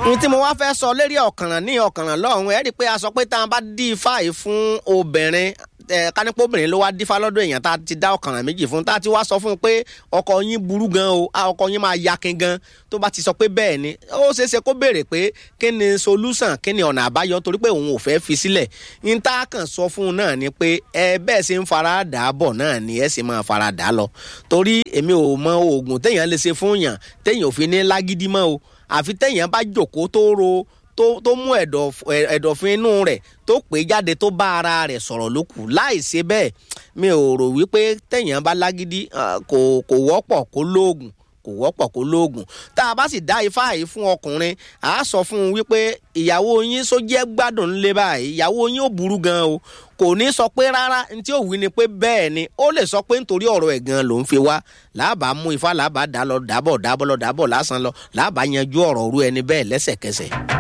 n tí mo wá fẹ́ sọ lérí ọ̀kànràn ní ọ̀kànràn lọ́hùn ẹ̀ rí i pé a sọ pé tá a bá dí ifá yìí fún obìnrin ẹ kánípọ̀ obìnrin ló wá dífá lọ́dọ̀ èèyàn tá a ti dá ọ̀kànràn méjì fún tá a ti wá sọ fún un pé ọkọ yín burú gan o a ọkọ yín máa yakin gan tó bá ti sọ pé bẹ́ẹ̀ ni ó ṣeé ṣe kó béèrè pé kí ni solution kí ni ọ̀nà àbáyọ torí pé òun ò fẹ́ fi sílẹ̀ n tá a kàn sọ fún un náà ni pé ẹ bẹ́ẹ̀ ṣe ń fara dà á bọ̀ náà ni ẹ sì máa fara dà á lọ torí èmi ò mọ oògùn téèyàn lè ṣe fún yàn téèyàn ò fi ní lágídí mọ́ o àfi téèyàn bá jòkó tó ro tó tó mú ẹ̀dọ̀fin inú rẹ̀ tó pé jáde tó bá ara rẹ̀ sọ̀rọ̀ ló kù láì ṣe bẹ́ẹ̀ mi ò rò wípé téèyàn bá lágídí kò kò wọ́pọ̀ kó lóògùn kò wọ́pọ̀ kó lóògùn tá a bá sì dá ifá yìí fún ọkùnrin à á sọ fún un wípé ìyàwó yín só jẹ́ gbádùn ńlẹ̀ báyìí ìyàwó yín ò burú gan o kò ní sọ pé rárá ní tí ò wí ni pé bẹ́ẹ̀ ni ó lè sọ pé nítorí ọ̀rọ̀ ẹ̀ gan ló ń fi wá làbà mú ifá làbà dá lọ dábọ̀ dábọ̀ lọ dábọ̀ lásán lọ làbà yanjú ọ̀rọ̀ òru ẹni bẹ́ẹ̀ lẹ́sẹ̀kẹsẹ̀.